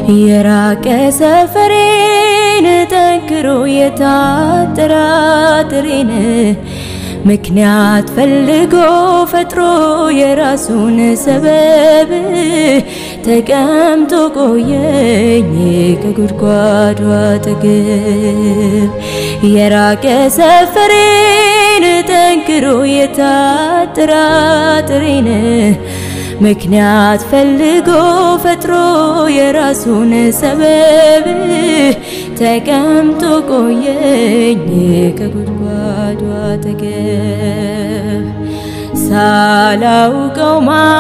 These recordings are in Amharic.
የራቀ ሰፈሬን ጠንክሮ የታጠራጥሬን ምክንያት ፈልጎ ፈጥሮ የራሱን ሰበብ ተቀምጦ ቆየኝ ከጉድጓዱ አጠገብ የራቀ ሰፈሬን ጠንክሮ የታጠራጥሬን ምክንያት ፈልጎ ፈጥሮ የራሱን ሰበብ ተቀምጦ ቆየኝ ከጉድጓዱ አጠገብ ሳላውቀው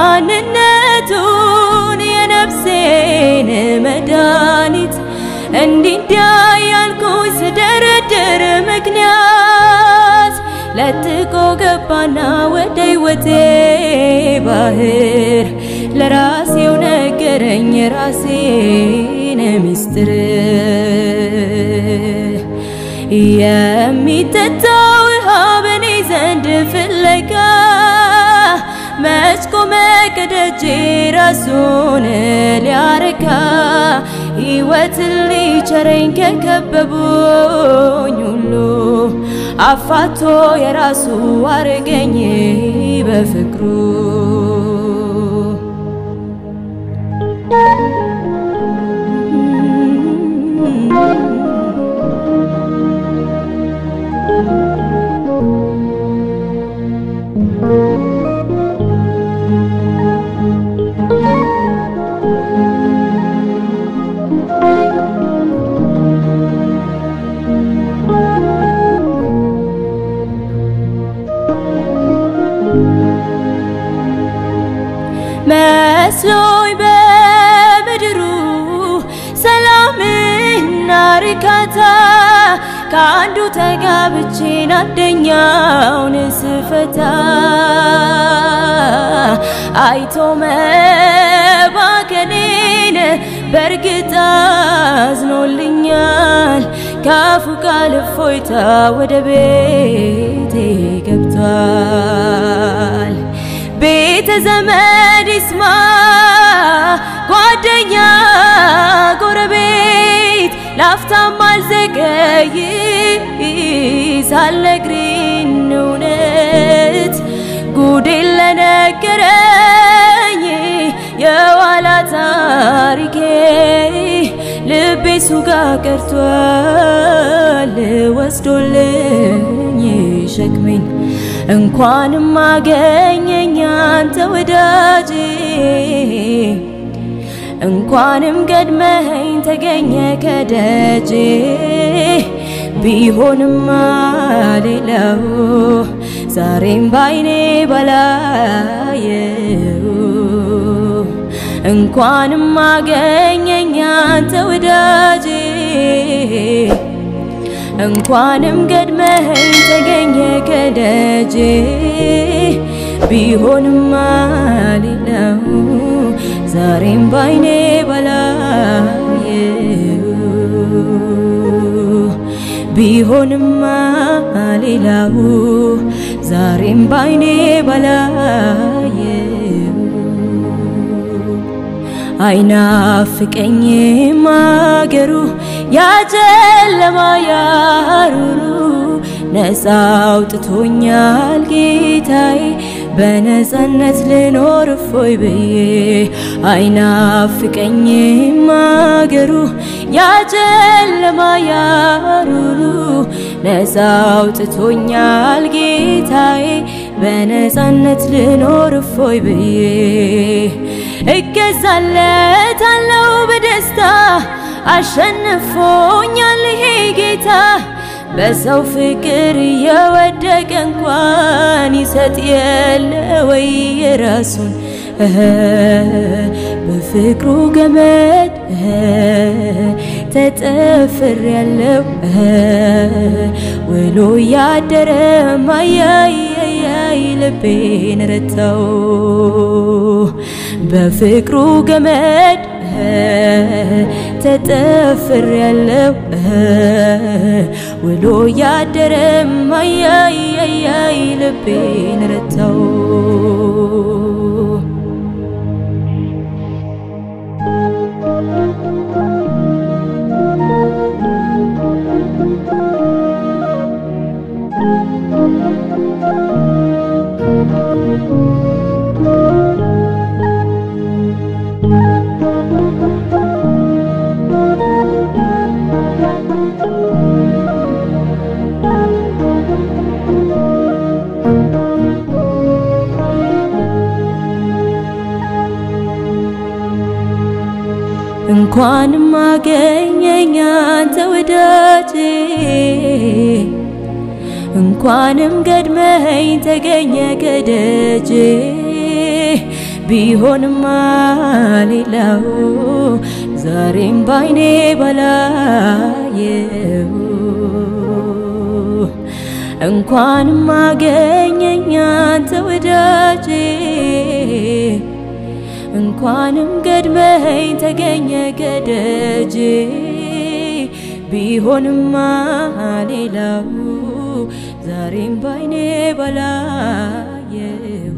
ማንነቱን የነፍሴን መድኃኒት እንዲንዲያ ያልኩኝ ስደረድር ምክንያት ለጥቆ ገባና ወደ ሕይወቴ ባህር ለራሴው ነገረኝ ራሴን ሚስጥር የሚጠጣው ውሃ በኔ ዘንድ ፍለጋ መች ቆመ ከደጄ ራሱን ሊያረካ ሕይወትን ሊቸረኝ ከከበቡኝ ሁሉ አፋቶ የራሱ አረገኝ በፍቅሩ መስሎኝ በምድሩ ሰላምና ርካታ ከአንዱ ተጋብቼን አንደኛውን ስፈታ አይቶ መባከኔን በእርግጥ አዝኖልኛል። ካፉ ቃል እፎይታ ወደ ቤቴ ገብቷል። ቤተ ዘመድ ይስማ ጓደኛ ጎረቤት ላፍታም አልዘገይ ሳልነግሪን እውነት ጉዴን ለነገረኝ የኋላ ታሪኬ ልቤ ሱ ጋር ቀርቷል ወስዶልኝ ሸክሜን እንኳንም አገኘኝ አንተ ወዳጄ እንኳንም ቀድመኸኝ ተገኘ ከደጄ ቢሆንማ ሌላው ዛሬም ባይኔ ባላየው እንኳንም አገኘኝ አንተ ወዳጄ እንኳንም ቀድመኸኝ ተገኘ ከደጄ ቢሆንማ ሌላው ዛሬም ባይኔ ባላየው ቢሆንማ ሌላው ዛሬም ባይኔ ባላየው አይናፍቀኝም አገሩ ያጨለማ ያሩሩ ነፃ አውጥቶኛል ጌታዬ በነፃነት ልኖር እፎይ ብዬ አይናፍቀኝም አገሩ ያጨለማ ያሩሩ ነፃ አውጥቶኛል ጌታዬ በነፃነት ልኖር እፎይ ብዬ እገዛለታለው በደስታ አሸንፎኛል ይሄ ጌታ በሰው ፍቅር የወደቀ እንኳን ይሰጥ የለ ወይ የራሱን በፍቅሩ ገመድ ተጠፍር ያለው ውሎ ያደረ ማያያይ ልቤን ረታው በፍቅሩ ገመድ ተጠፍር ያለው ውሎ ያደረ ማያያይ ልቤን ረታው እንኳንም አገኘኝ አንተ ወዳጄ እንኳንም ገድመኝ ተገኘ ከደጄ ቢሆንማ ሌላው ዛሬም ባይኔ ባላየው እንኳንም አገኘኝ አንተ ወዳጄ እንኳንም ገድመኝ ተገኘ ከደጄ ቢሆንማ ሌላው ዛሬም ባይኔ ባላየው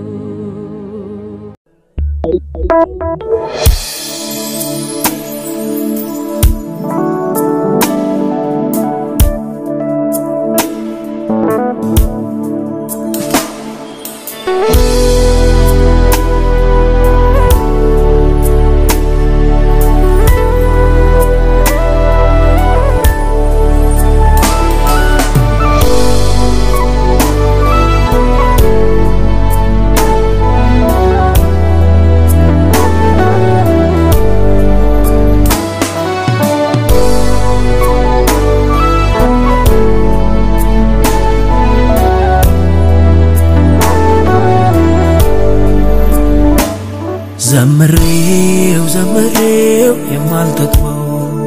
ዘምሬው ዘምሬው የማልጠግበው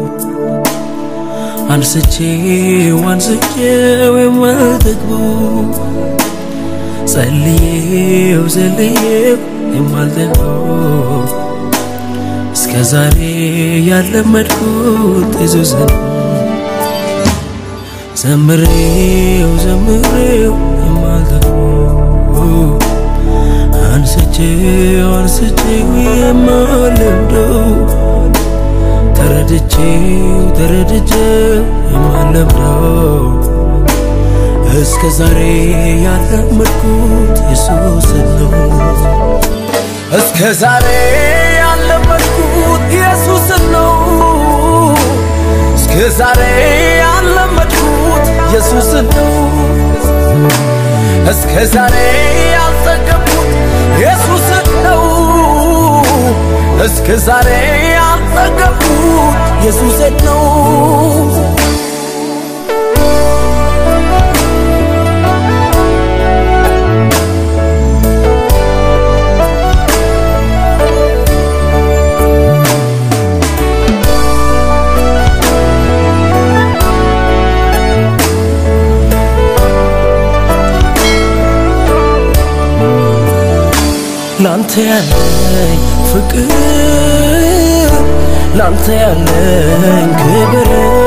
አንስቼው አንስቼው የማልጠግበው ጸልዬው ጸልዬው የማልጠግበው እስከ ዛሬ ያለመድኩት ኢየሱስን ዘምሬው ዘምሬው የማልጠግበው አንስቼው አንስቼው የማለምደው ተረድቼው ተረድቼው የማለምደው እስከ ዛሬ ያለመድኩት ኢየሱስን ነው። እስከ ዛሬ ያለመድኩት ኢየሱስን ነው። እስከ ዛሬ ያለመድኩት ኢየሱስን ነው። እስከ ዛሬ ያልጠገብኩት ኢየሱስን ነው። እስከ ዛሬ ያልጠገብኩት ኢየሱስን ነው። ላንተ ያለኝ ፍቅር ላንተ ያለኝ ክብር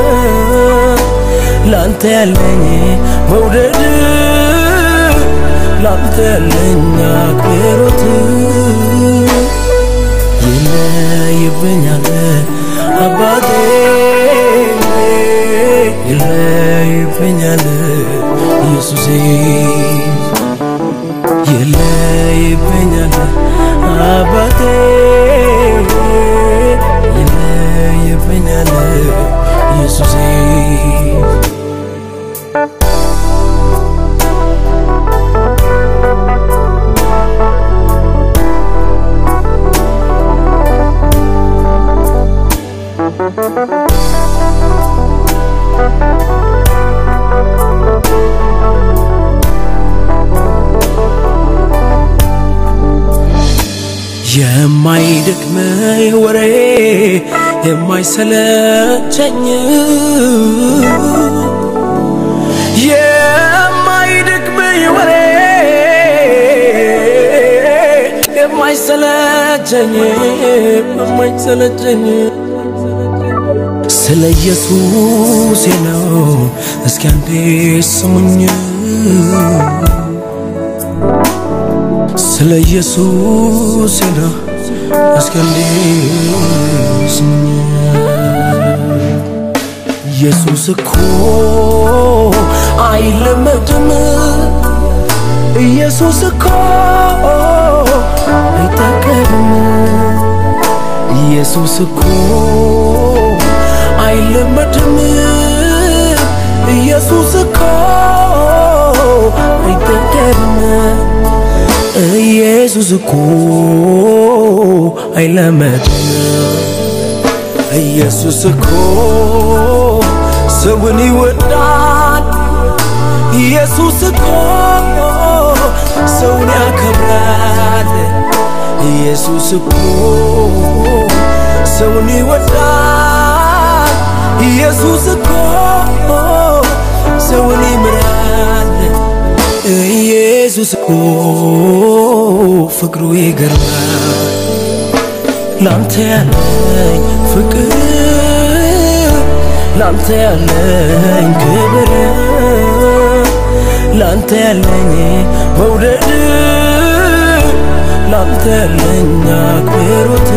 ላንተ ያለኝ መውደድ ላንተ ያለኝ አክብሮት ይለይብኛል አባቴ ይለይብኛል ኢየሱሴ ይለይብኛል አባቴ ይለይብኛል ኢየሱሴ የማይደክመኝ ወሬ የማይሰለቸኝ የማይደክመኝ ወሬ የማይሰለቸኝ የማይሰለቸኝ ስለ ኢየሱስ ነው። እስኪ አንዴ ስሙኝ ስለ ኢየሱስ ነው። እስኪ አንዴ ስሙኝ ኢየሱስ እኮ አይለመድም። ኢየሱስ እኮ አይጠገብም። ኢየሱስ እኮ አይለመድም። ኢየሱስ እኮ አይጠገብም። ኢየሱስ እኮ አይለመድም። ኢየሱስ እኮ ሰውን ይወዳል። ኢየሱስ እኮ ሰውን ያከብራል። ኢየሱስ እኮ ሰውን ይወዳል። ኢየሱስ እኮ ሰውን ይምራል። ኢየሱስ እኮ ፍቅሩ ይገርማል። ላንተ ያለኝ ፍቅር ላንተ ያለኝ ክብር ላንተ ያለኝ መውደድ ላንተ ያለኝ አክብሮት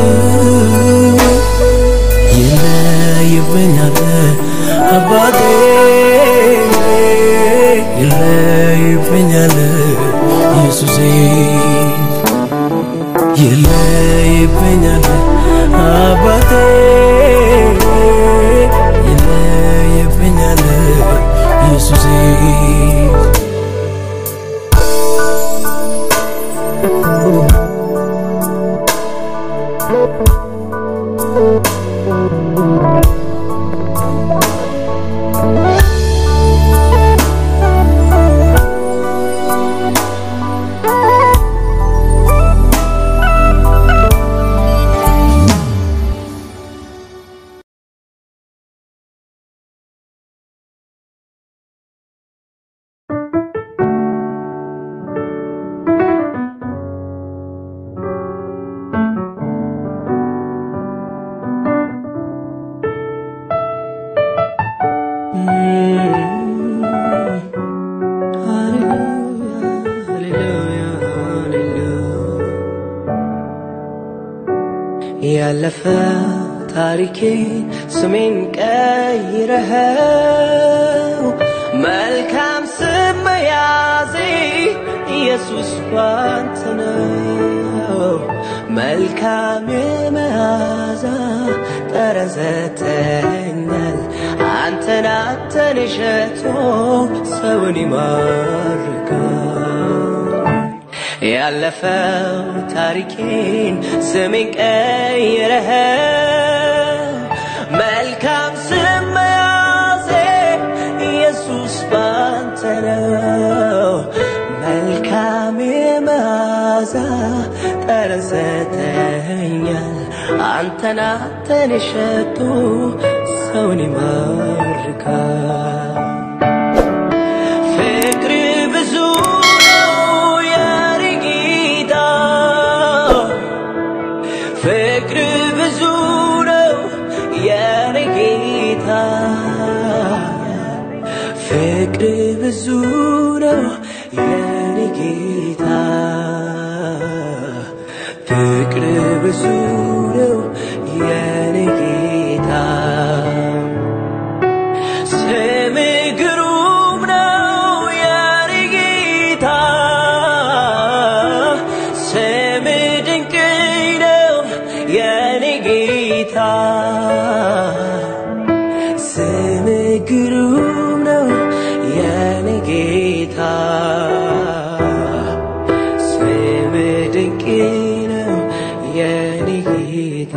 ይለይብኛል አባቴ ይለይብኛል ኢየሱሴ ይለይብኛል አባቴ ይለይብኛል ኢየሱሴ ያለፈ ታሪኬ ስሜን ቀይረኸው መልካም ስም መያዜ ኢየሱስ ባንተ ነው። መልካም የመዓዛ ጠረን ሰጥተኸኛል። አንተን አንተን እሸቶ ሰውን ይማርካል። ያለፈው ታሪኬን ስሜን ቀይረኸው መልካም ስም መያዜ ኢየሱስ ባንተ ነው። መልካም የመዓዛ ጠረን ሰጥተኸኛል። አንተን አንተን የሸጡ ሰውን ይማርካል። ፍቅር ብዙ ነው የኔ ጌታ፣ ፍቅር ብዙ ነው የኔ ጌታ፣ ፍቅር ብዙ ነው የኔ ጌታ፣ ፍቅር ብዙ ነው የኔ ጌታ። ስም ግሩም ነው የኔ ጌታ፣ ስም ድንቅ ነው የኔ ጌታ፣ ስም ግሩም ነው የኔ ጌታ፣ ስም ድንቅ ነው የኔ ጌታ።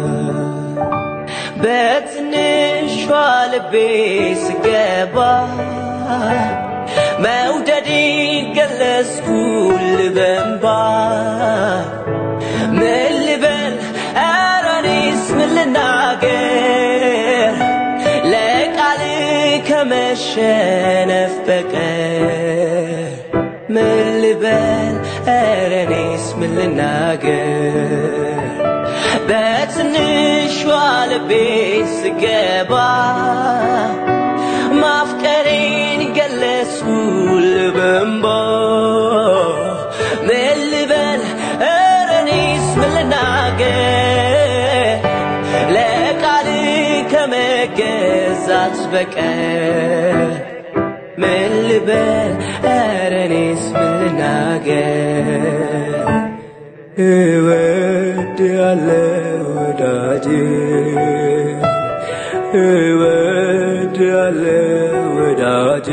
በትንሿ ልቤ ስገባ መውደዴን ገለጽኩል በእንባ ምን ልበል ኧረ እኔስ ምን ልናገር ለቃል ከመሸነፍ በቀር ምን ልበል ኧረ እኔስ ምን ልናገር በትንሿ ልቤ ስገባ ማፍቀሬን ገለጽኩል በእንባ ምን ልበል ኧረ እኔስ ምን ልናገር ለቃል ከመገዛት በቀር ምን ልበል ኧረ እኔስ ምን ልናገር እወድሃለሁ ወዳጄ እወድሃለሁ ወዳጄ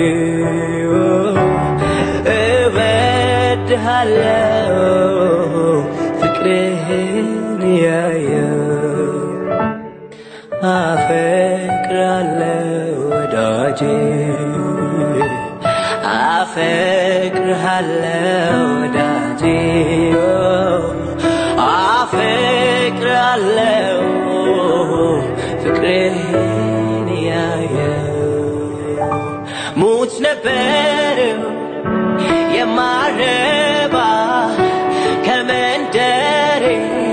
እወድሃለሁ ፍቅርህን ያየው አፈቅራለሁ ወዳጄ አፈቅርሃለሁ ወዳጄ አፈቅርሃለሁ ፍቅርህን ያየው ሙት ነበርው የማረባ ከመንደሬ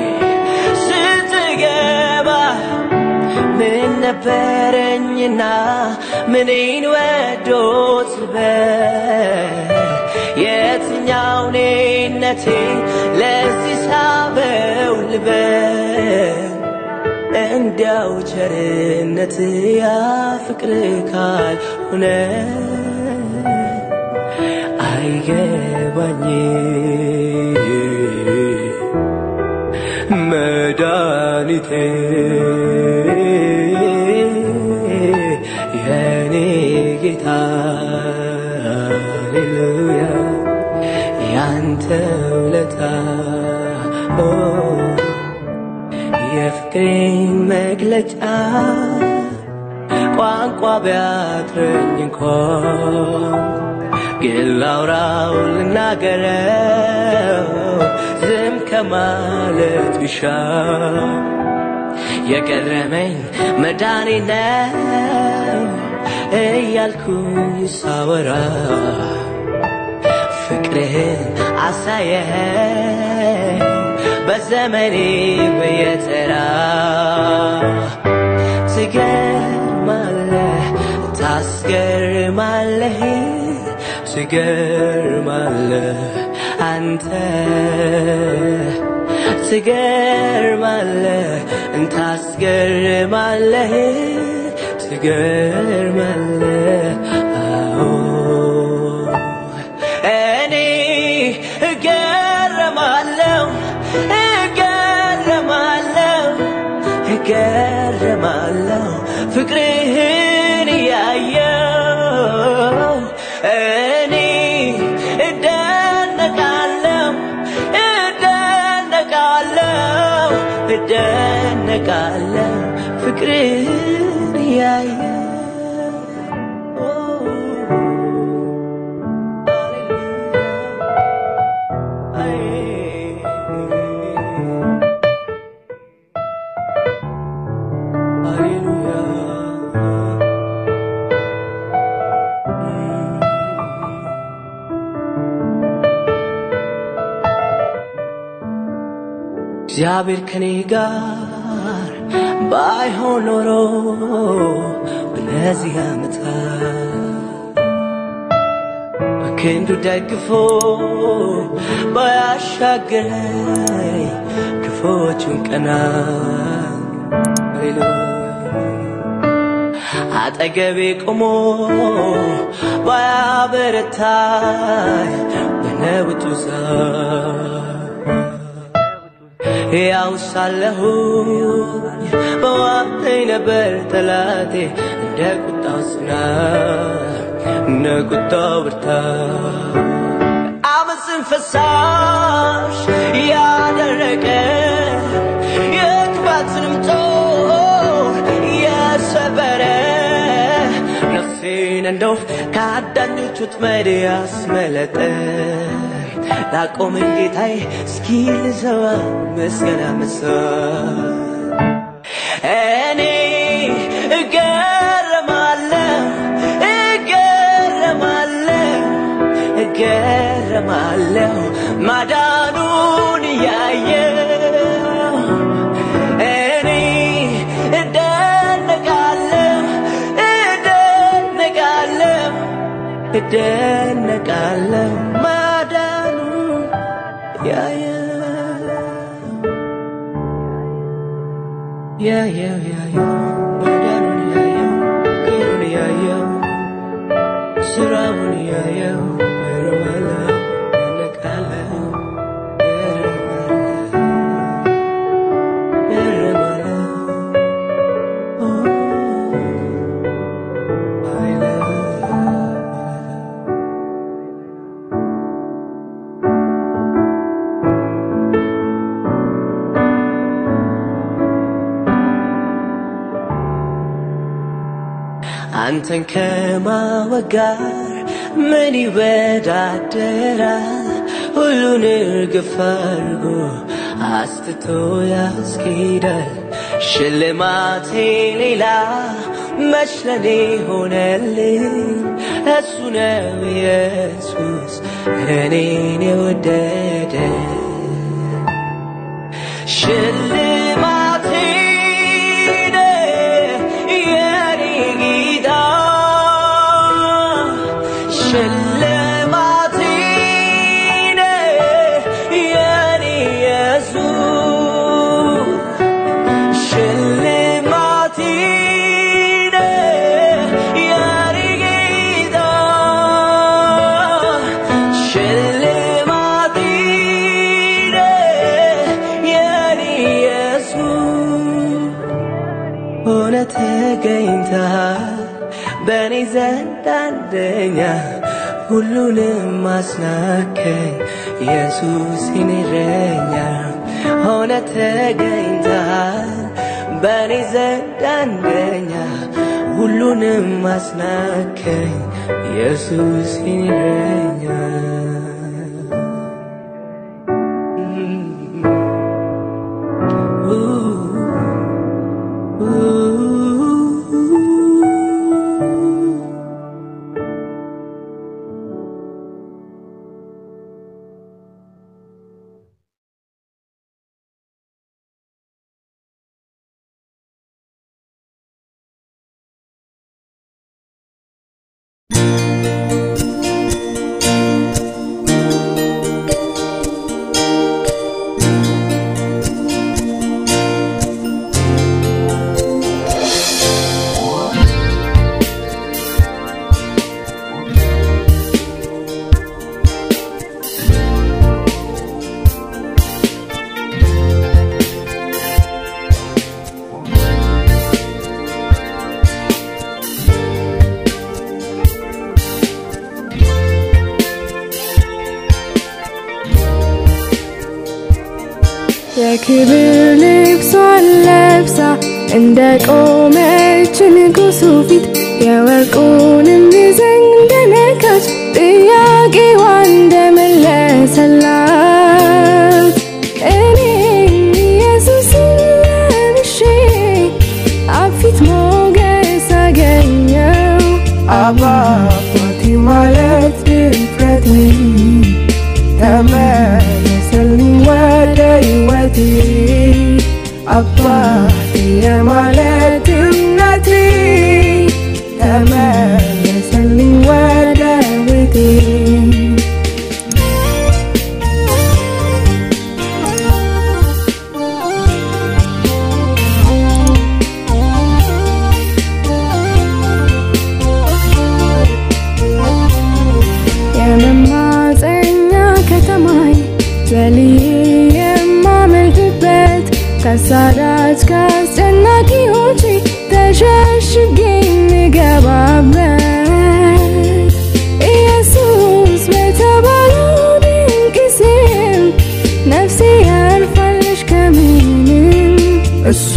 ስትገባ ምን ነበረኝና ምኔን ወዶት ልበል የትኛው ኔነቴ ለዚህ ሳበው ልበል እንዲያው ቸርነት ያ ፍቅር ካልሆነ አይገባኝ መድኃኒቴ የኔ ጌታ ሃሌሉያ ያንተ ውለታ ኦ፣ የፍቅሬን መግለጫ ቋንቋ ቢያጥረኝ እንኳን ግን ላውራው ልናገረው ዝም ከማለት ቢሻ የገረመኝ መዳኔ ነው እያልኩ ሳወራ ፍቅርህን አሳየኸኝ በዘመኔ በየተራ ትገርማለህ ታስገርማለህ ትገርማለህ አንተ ትገርማለህ እንታስገርማለህ ትገርማለህ አዎ እኔ እገረማለሁ እገረማለሁ እገረማለሁ ፍቅርህን እያየው እኔ እደነቃለሁ እደነቃለሁ እደነቃለሁ ፍቅርህን እያየው እግዚአብሔር ከኔ ጋር ባይሆን ኖሮ በነዚህ ዓመታት በክንዱ ደግፎ ባያሻገረኝ ክፎቹን ቀና አጠገቤ ቆሞ ባያበረታኝ በነብጡ ያው ሳለሁ በዋጠኝ ነበር ጠላቴ እንደ ቁጣው ጽናት እንደ ቁጣው ብርታት አመፅን ፈሳሽ ያደረቀ የክፋትንም ጦር የሰበረ ነፍሴን እንደው ከአዳኞች ወጥመድ ያስመለጠ ላቆመኝ ጌታዬ እስኪ ልዘዋ ምስጋና መስዋዕት እኔ እገረማለሁ እገረማለሁ እገረማለሁ ማዳኑን እያየው እኔ እደነቃለሁ እደነቃለሁ እደነቃለሁ ማዳኑን እያየው ያየው ያየው ማዳኑን እያየው ክብሩን እያየው ስራውን እያየው እረዋለሁ እደነቃለሁ እረማለሁ አንተን ከማወቅ ጋር ምን ይወዳደራል? ሁሉን እርግፍ አድርጎ አስትቶ ያስኬዳል። ሽልማቴ ሌላ መች ለኔ ሆነልኝ? እሱ ነው ኢየሱስ እኔን የወደደ ሽልማቴ ነህ የኔ ጌታ ሽልማቴ ነህ የኔ ኢየሱስ ሽልማቴ ነህ የኔ ጌታ ሽልማቴ ነህ የኔ ኢየሱስ ሆነ ተገኝተሃል በእኔ ዘንድ አንደኛ ሁሉንም አስናከኝ ኢየሱስ የኔ እረኛ ሆነ ተገኝተሃል በእኔ ዘንድ አንደኛ ሁሉንም አስናከኝ ኢየሱስ የኔ እረኛ የክብር ልብሷን ለብሳ እንደ ቆመች ንጉሱ ፊት የወርቁንም ዘንግ እንደነካች ጥያቄዋ እንደመለሰላት እኔ ኢየሱስን ለብሼ አብ ፊት ሞገስ አገኘው አባቴ ማለት ድፍረቴ ተመለሰልኝ ወደ ሕይወቴ አባቴ የማለት እምነቴ ተመለሰልኝ ወደ ቤቴ የመማፀኛ ከተማይ ዘልዬ የማመልክበት ከሳዳጅ ከአስጨናቂዎች ተሸሽጌ የምገባበት ኢየሱስ በተባለው ድንቅ ስም ነፍሴ ያርፋለች ከምንም እሱ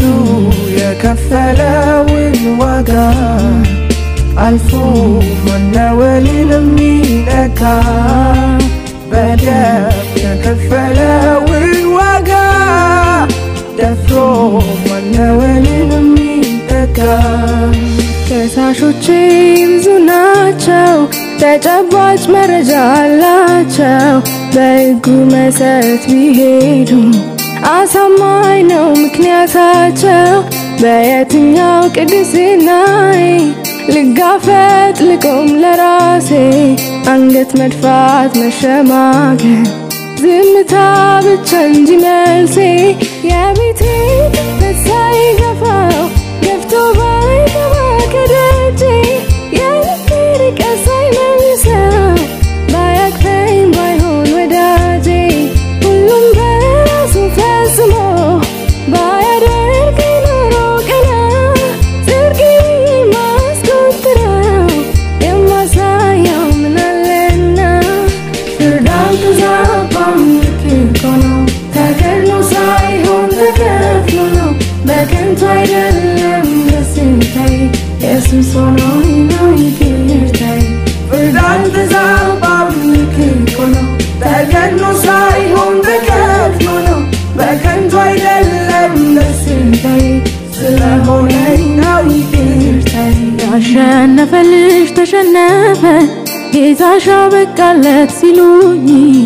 የከፈለውን ዋጋ አልፎ መናወልን የሚነካ በደም የከፈለውን ዋጋ ደፍሮ መናወልን የሚተካ ከሳሾቼ ብዙ ናቸው፣ ተጨባጭ መረጃ አላቸው። በሕጉ መሰረት ቢሄዱ አሳማኝ ነው ምክንያታቸው። በየትኛው ቅድስናዬ ልጋፈጥ ልቆም ለራሴ አንገት መድፋት መሸማገል ዝምታ ብቻ እንጂ መልሴ የቤቴ ክፍተት ሳይገፋው ገፍቶ ባይገባ ከደጄ የልቤ ርቀት ሳይመልሰው ባያቅፈኝ ባይሆን ወዳጄ ሁሉም በራሱ ፈጽሞ ባያደርገኝ ኖሮ ቀና ጽድቅ ማስቆጥረው የማሳየው ምናለና ፍርድ አልተዛባም ልክ እኮ ነው ተገድሎ ሳይሆን ተከፍሎ ነው በከንቱ አይደለም ያሸነፈልሽ ተሸነፈ ጌታሽ አበቃለት ሲሉኝ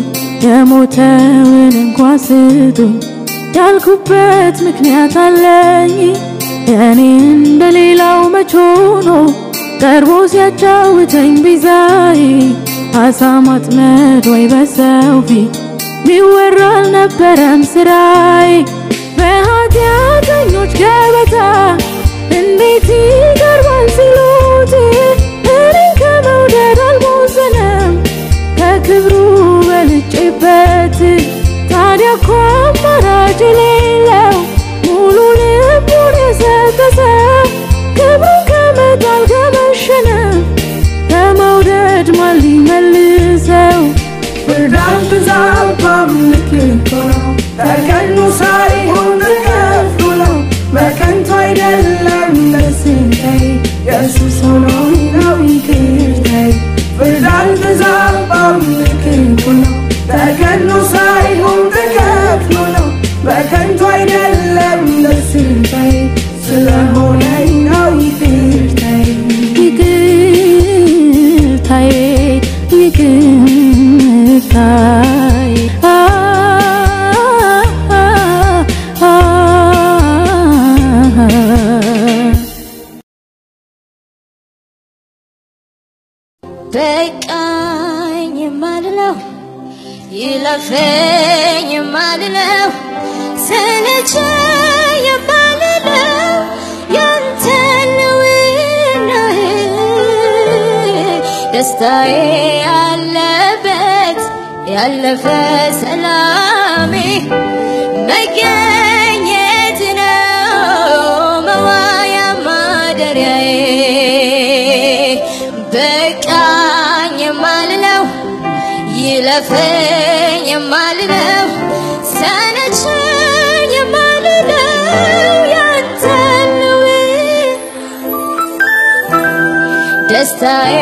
የሞተውን እንኳ ስጡኝ ያልኩበት ምክንያት አለኝ የእኔ እንደሌላው መች ሆኖ ቀርቦ ሲያጫውተኝ ቤዛዬ አሳ ማጥመድ ወይ በሰው ፊት ሚወራ አልነበረም ስራዬ በኃጢአተኞች ገበታ እንዴት ይቀርባል ሲሉት እኔን ከመውደድ አልቦዘነም ከክብሩ በልጬበት ታዲያ እኮ አማራጭ የሌለው ሙሉ ልቡን የሰጠ ሰው ክብሩን ከመጣል ከመሸነፍ ከመውደድ ማን ሊመልሰው ፍርድ አልተዛባም ልክ እኮ ነው ተቀኑ ሳይሆን ተከፍሎ ነው በከንቱ አይደለም በስንታይ ኢየሱስ ሆኖ ነው ይቅርታይ ፍርድ አልተዛባም ልክ እኮ ነው ተቀኑ ሳይሆን ተከፍሎ ነው በከንቱ አይደለም በስንታይ ስለሆነ ነው ይቅርታይ ይቅርታዬ ይቅርታዬ አ አ አ በቃኝ የማልለው ይለፈኝ የማልለው ሰለቸኝ የማልለው ያንተን ነውናህ ደስታዬ ያለበት ያለፈ ሰላሜ መገኘት ነው መዋያ ማደሪያዬ በቃኝ የማልለው ይለፈኝ የማልለው ሰለቸኝ የማልለው ያንተን ነው ደስታዬ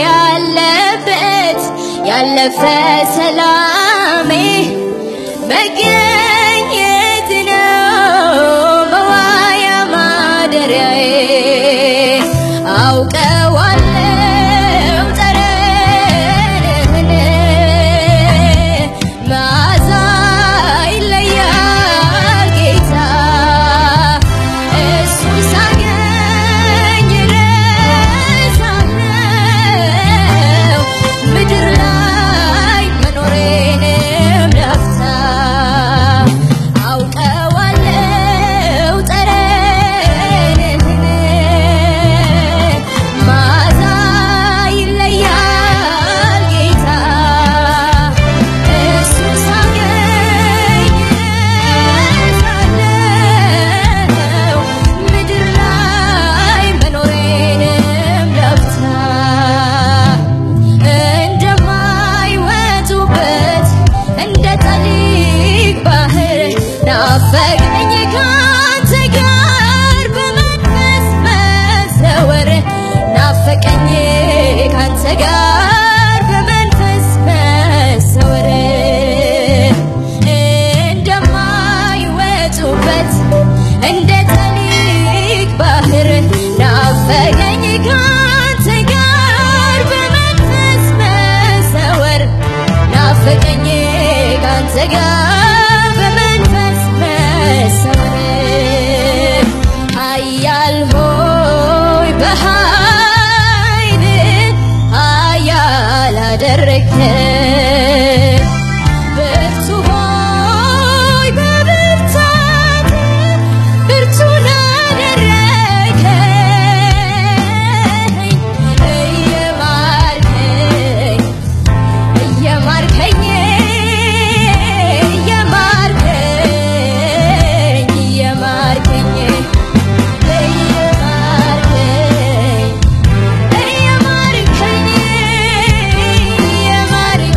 ያለበት ያለፈ ሰላሜ መገኘት ነው መዋያ ማደሪያዬ አውቀዋለው ጠረንህን መዓዛ ይለያል ጌታ እሱ ሳገኝ ረሳለው ምድር ላይ መኖሬንም ለፍታ አውቀዋለው ጠረንህን መዓዛ ይለያል ጌታ እሱ ሳገኝ ረሳለው ምድር ላይ መኖሬንም ለፍታ እንደማይወጡበት እንደ ጠሊቅ ባህር ናፈቀኝ ካንተ ጋር በመንፈስ መዘወር ናፈቀኝ ካንተ ጋር በመንፈስ መዘወር እንደማይወጡበት እንደ ጠሊቅ ባህር ናፈቀኝ ካንተ ጋር በመንፈስ መሰወር ናፈቀኝ ካንተ ጋር በመንፈስ መሰወር ኃያል ሆይ በኃይል ኃያል አደረግከኝ ብርቱ ሆይ በብርታት ብርቱን አደረግከኝ እየማርከኝ እየማርከኝ እየማርከኝ እየማርከኝ እየማርከኝ እየማርከኝ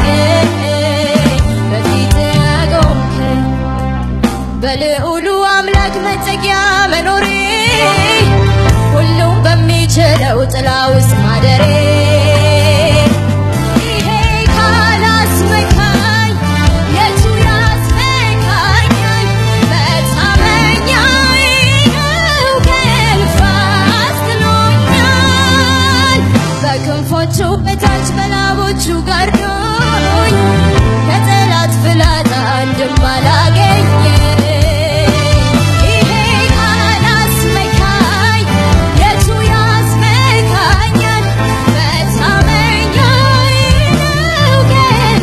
ከእግሮቹ በታች በላቦቹ ጋርዶኝ ከጠላት ፍላጻ አንድም አላገኘ ይሄ ቃል አስመካኝ የቱ ያስመካኛል መታመኛዬ ነው ግን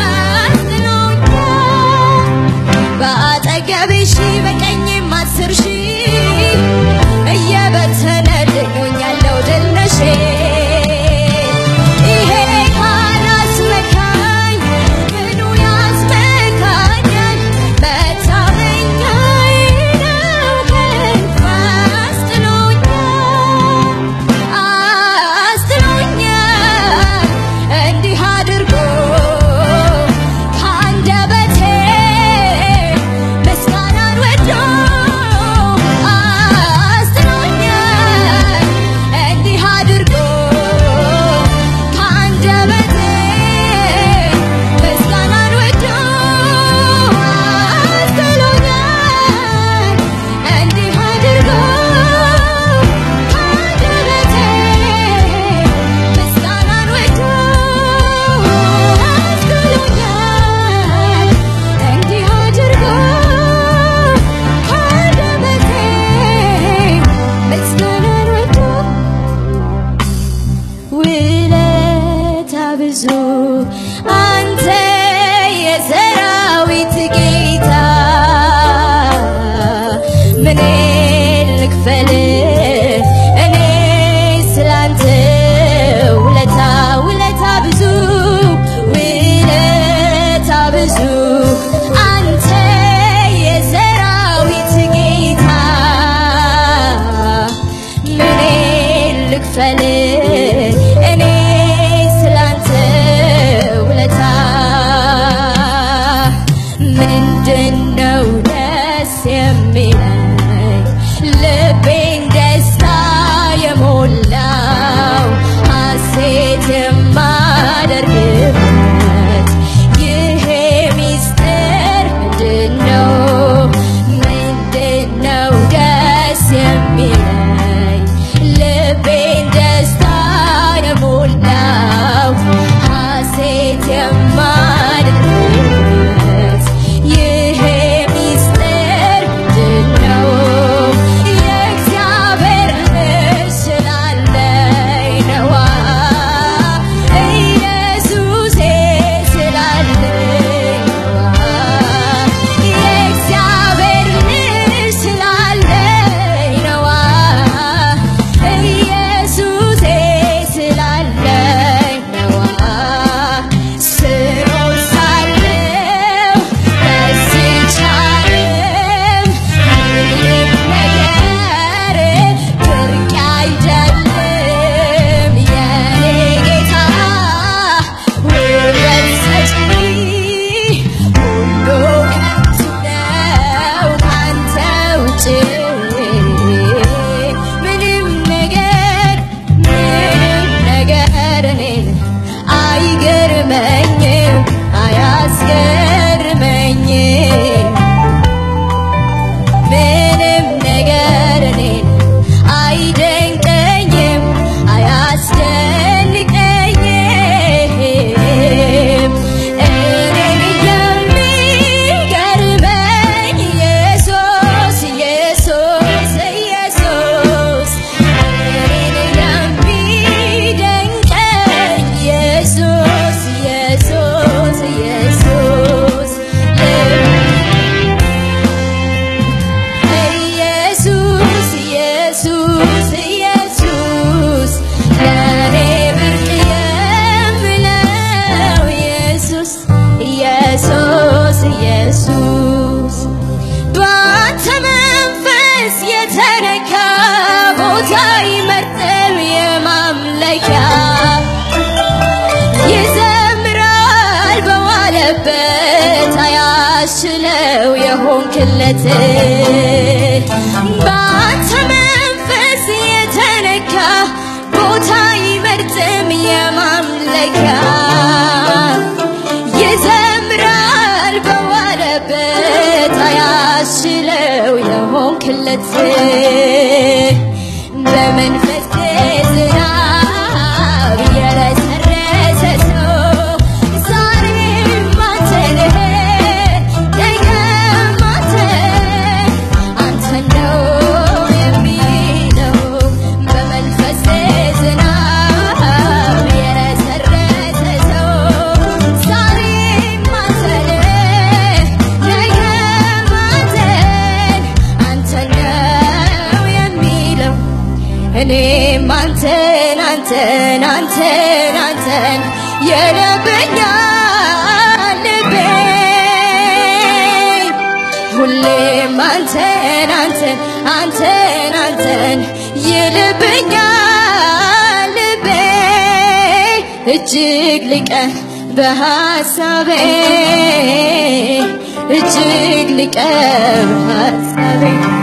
አስጥሎኛል በአጠገቤ ሺህ በቀኝም አስር ሺህ እየበተነልኝ ያለው ድል ነሼ ይሄ ቃል አስመካኝ ምኑ ያስመካኛል መታመኛዬ ነው ግን አስጥሎኛል አስጥሎኛል እንዲህ አድርጎ ከአንደበቴ ምስጋናን ወዶ አስጥሎኛል እንዲህ አድርጎ ከአንደበቴ ምስጋናን ወዶ አስጥሎኛል እንዲህ አድርጎ ከአንደበቴ ምስጋናን ወዶ አስጥሎኛል እንዲህ አድርጎ ከአንደበቴ ምስጋናን ወዶ ውለታ ብዙ አንተ የሰራዊት ጌታ ምን ልክፈል እኔ ስላንተ ውለታ ውለታ ብዙ ውለታ ብዙ አንተ የሰራዊት ጌታ ምን ልክፈል እኔ ስላንተ ውለታ ምንድነው ደስ የሚለኝ ልቤን ደስታ የሞላው ሐሴት የማደርግበት ይሄ ሚስጥር ምንድነው ምንድነው ደስ የሚለኝ ልቤን ደስታ የሞላው ሐሴት የማደርግበት ይሄ ሚስጥር ምንድነው የእግዚአብሔር ልጅ ስላለኝ ነዋ ኢየሱሴ ስላለኝ ነዋ የእግዚአብሔር ልጅ ስላለኝ ነዋ ኢየሱሴ ስላለኝ ነዋ ስኖር ሳለሁ ደስ ይቻልም ምንም ነገር ብርቅ አይደለም የኔ ጌታ ውበት ሰጪ ሁሉ ከንቱ ነው ካንተ ውጭ ምንም ነገር ምንም ነገር እኔን አይገርመኝም አያስገርመኝም ምንም ነገር እኔን አይደንቀኝም አያስደንቀኝም እኔን የሚገርመኝ ኢየሱስ ኢየሱስ ኢየሱስ እኔን የሚደንቀኝ ኢየሱስ ኢየሱስ ኢየሱስ ኢየሱስ ኢየሱስ ኢየሱስ ለኔ ብርቅ የምለው ኢየሱስ ኢየሱስ ኢየሱስ በአንተ መንፈስ የተነካ ቦታ ይመርጥም የማምለኪያ ይዘምራል በዋለበት አያስችለው የሆንክለት በአንተ መንፈስ የተነካ ቦታ ይመርጥም የማምለኪያ ይዘምራል በዋለበት አያስችለው የሆንክለት በመንፈስ ዝናብ የረስ እኔም አንተን አንተን አንተን አንተን ይልብኛል ልቤ ሁሌም አንተን አንተን አንተን አንተን ይልብኛል ልቤ እጅግ ልቀ በሐሳቤ እጅግ ልቀ በሐሳቤ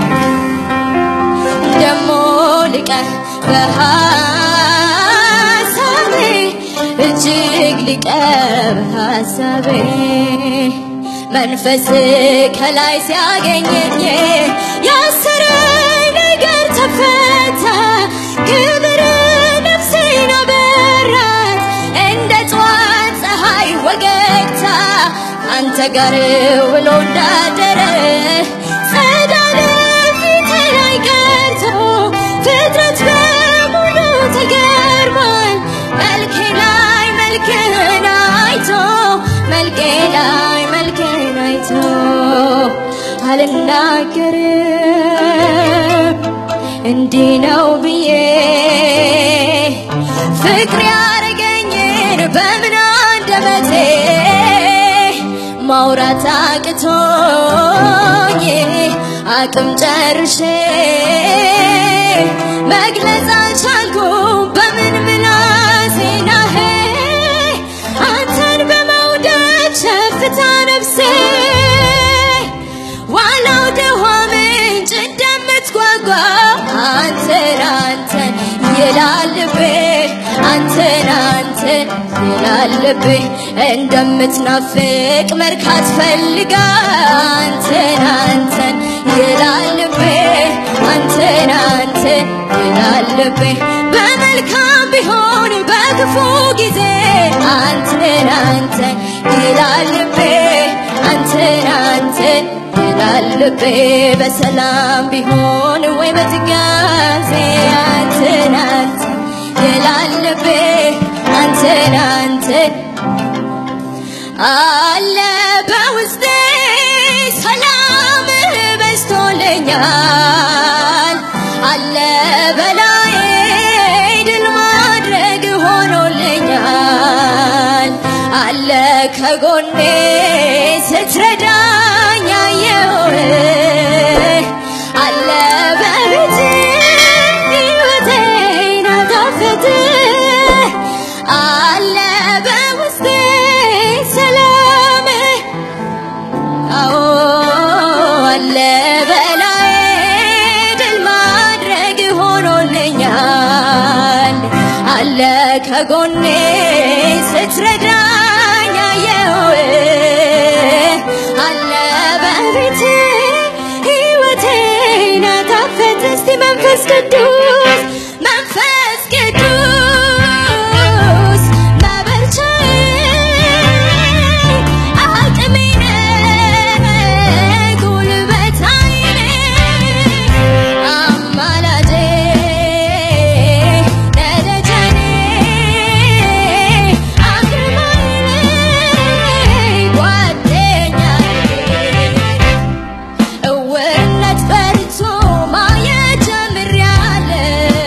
ደሞ ልቀ በሐሳቤ እጅግ ልቀ በሐሳቤ መንፈስ ከላይ ሲያገኘኝ ያሰረኝ ነገር ተፈታ ክብር ነፍሴን አበራት እንደ ጠዋት ፀሐይ ወገግታ አንተ ጋር ውሎ እንዳደረ ጸዳለ ፊቴ ላይ ቀርቶ ፍጥረት በሙሉ ተገርሟል መልኬ ላይ መልክህን አይቶ መልኬ ላይ መልክህን አይቶ አልናገርም እንዲህ ነው ብዬ ፍቅር ያረገኝን በምን አንደበቴ ማውራት አቅቶኝ አቅም ጨርሼ መግለጽ አልቻልኩም በምን ምላሴ ናሄ አንተን በመውደድ ሸፍታ ነፍሴ ዋናው ደኋ ምንጭ እንደምትጓጓ አንተን አንተን ይላል ልቤ አንተን አንተን ይላል ልቤ እንደምትናፍቅ መርካት ፈልጋ አንተን አንተን ይላል ልቤ አንተን አንተን ይላል ልቤ በመልካም ቢሆን በክፉ ጊዜ አንተን አንተን ይላል ልቤ አንተን አንተን ይላል ልቤ በሰላም ቢሆን ወይ በትጋዜ አንተን አንተን ይላል ልቤ አንተን አንተን አለ በውስጤ ሰላም በዝቶልኛል አለ በላይ ድል ማድረግ ሆኖልኛል አለ ከጎኔ ስትረዳኝ አየሁህ አለ በቤቴ ሕይወቴን አጣፈጥህ አለ በውስጤ ሰላም አዎ አለ በላይ ድል ማድረግ ሆኖልኛል አለ ከጎኔ ስትረዳኝ አየሁህ አለ በቤቴ ሕይወቴን አጣፈጥ እስቲ መንፈስ ቅዱስ መንፈስ ቅዱስ መበርቻዬ አቅሜ ነህ ጉልበታዬ አማላጄ ነደጀኔ አግርማዬ ጓደኛዬ እውርነት ፈርቶ ማየት ጀምሬያለሁ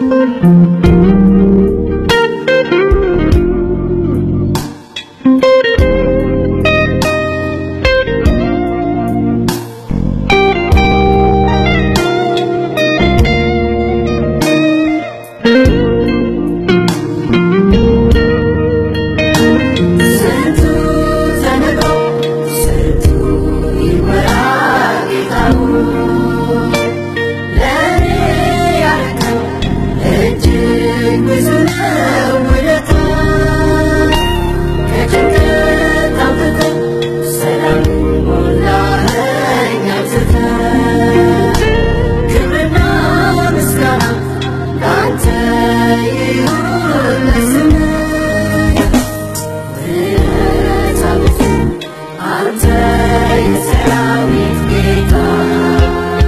አንተ የሰራዊት ጌታ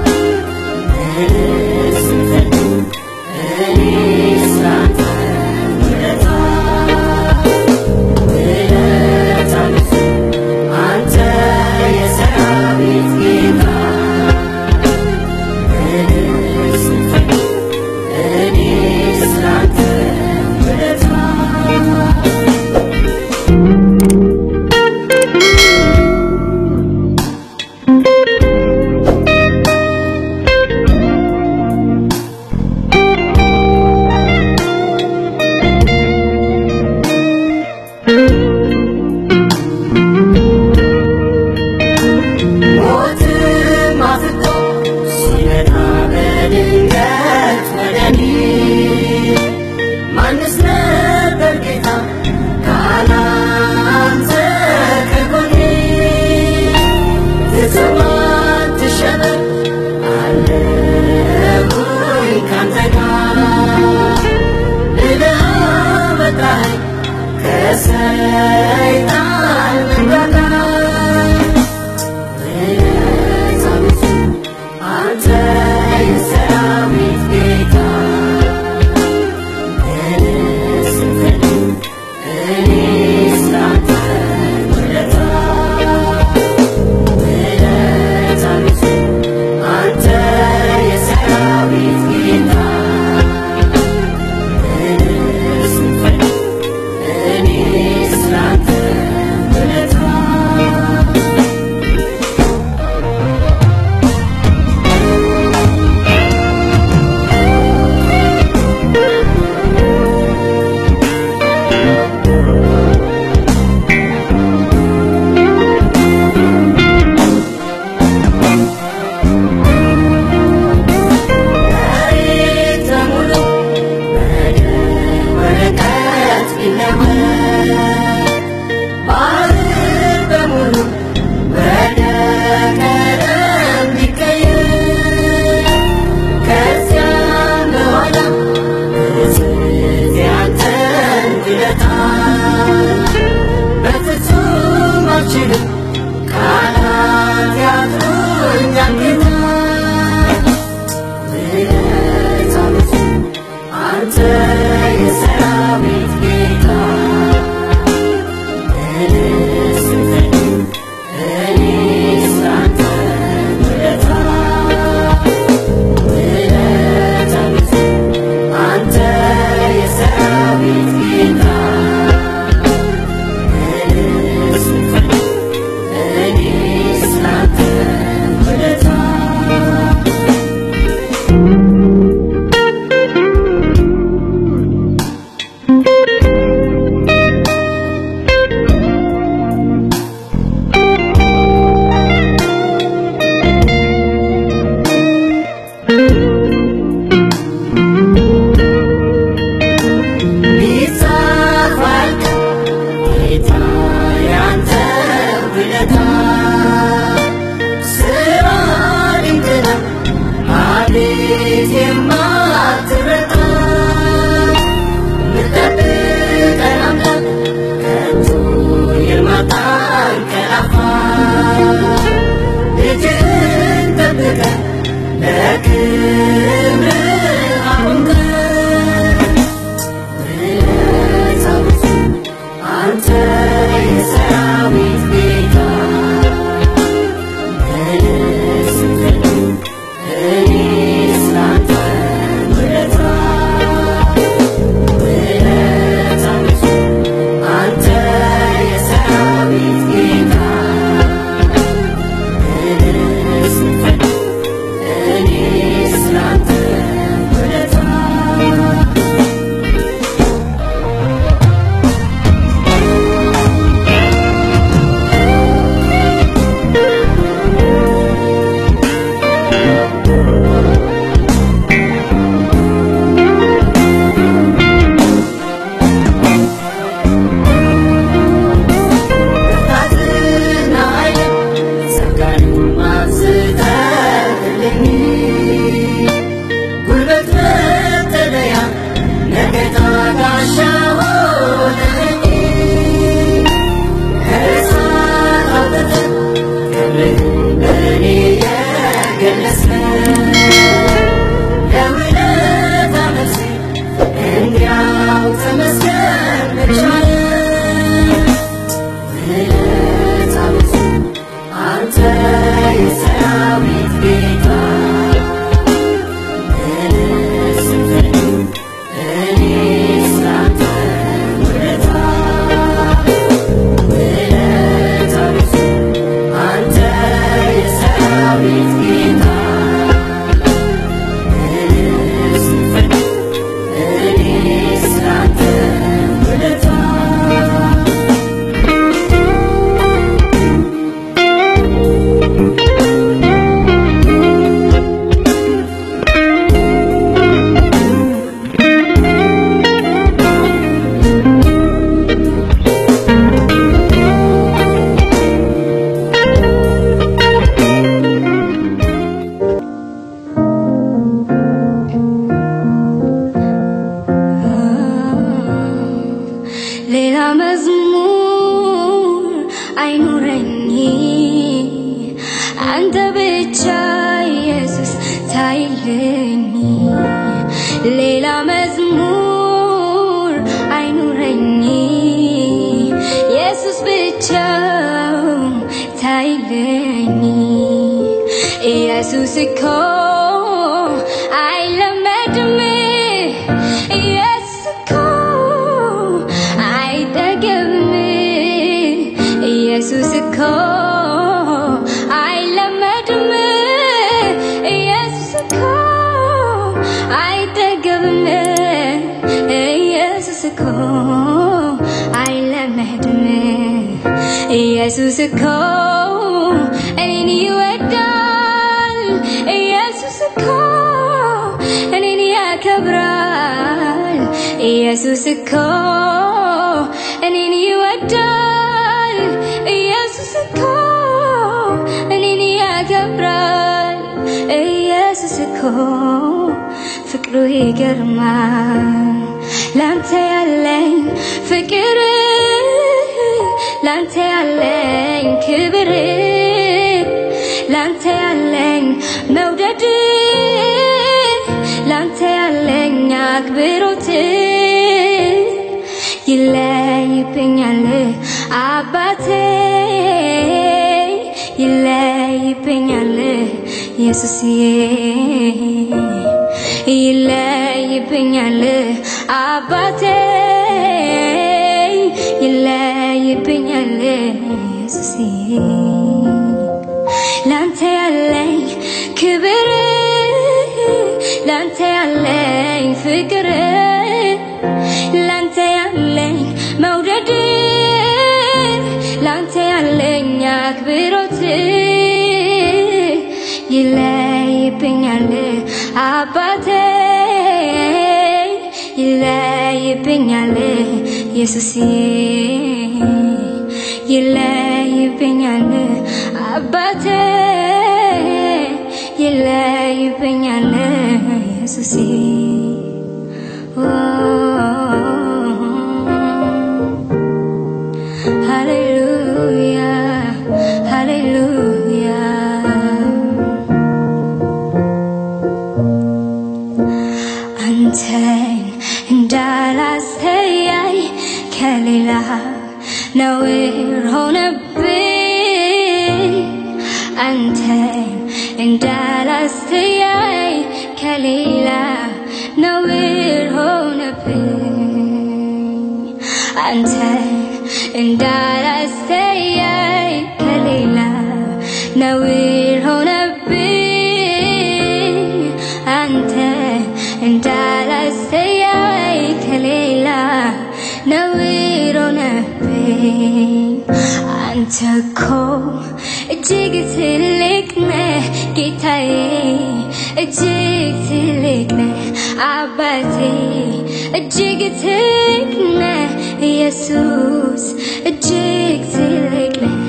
ለውለታ መልሴ እንዲያው ተመስገን ብቻዬ ውለታ ብዙ አንተ የሰራዊት ጌታ ሌላ መዝሙር አይኑረኝ አንተ ብቻ ኢየሱስ ታይልኝ ሌላ መዝሙር አይኑረኝ ኢየሱስ ብቻ ታይልኝ ኢየሱስ እኮ አይለመድም ኢየሱስ እኮ አይጠገብም ኢየሱስ እኮ አይለመድም ኢየሱስ እኮ አይጠገብም ኢየሱስ እኮ አይለመድም ኢየሱስ እኮ እኔን ይወዳል ኢየሱስ እኮ እኔን ያከብራል ኢየሱስ እኮ እኔን ይወዳል ኢየሱስ እኮ እኔን ያከብራል ኢየሱስ እኮ ፍቅሩ ይገርማል ላንተ ያለኝ ፍቅር ላንተ ያለኝ ክብር ላንተ ያለኝ መውደድ ላንተ ያለኝ አክብሮት ይለይብኛል አባቴ ይለይብኛል ኢየሱስዬ ይለይብኛል አባቴ ይለይብኛል ኢየሱስዬ ላንተ ያለኝ ክብር ላንተ ያለኝ ፍቅር ላንተ ያለኝ መውደድ ላንተ ያለኝ አክብሮት ይለይብኛል አባቴ ይለይብኛል ኢየሱስዬ ይለይብኛል አባቴ ይለይብኛል ኢየሱስዬ ሃሌሉያ ሃሌሉያ አንተን እንዳላስተያይ ከሌላ ነውር ሆነብኝ አንተን እንዳላስተያይ ከሌላ ነውር ሆነብኝ አንተን እንዳላስተያይ ከሌላ ነውር ሆነብኝ አንተ እንዳላስተያይ ከሌላ ነውር ሆነብኝ አንተ እኮ እጅግ ትልቅ ነህ ጌታዬ እጅግ ትልቅ ነህ አባቴ እጅግ ትልቅ ነህ ኢየሱስ እጅግ ትልቅ ነህ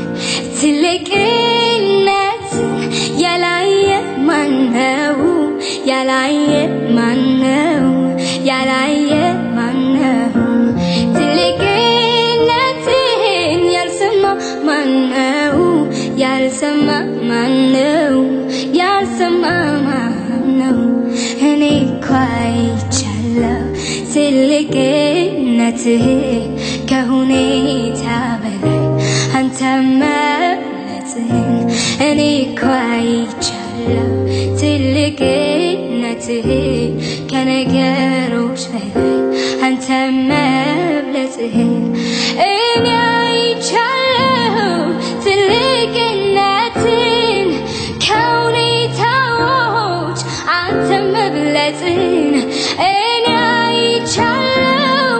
ትልቅነት ያላየ ማነው ያላየ ማነው ያላየ ማነው ትልቅነትህን ያልሰማ ማነው ያልሰማ ማነው ያልሰማ ማነው ትልቅነትህ ከሁኔታ በላይ አንተ መብለጥህን እኔ እኮ አይቻለሁ ትልቅነትህ ከነገሮች በላይ አንተ መብለጥህን እኔ አይቻለሁ ትልቅነትን ከሁኔታዎች አንተ መብለጥን እኔ አይቻለሁ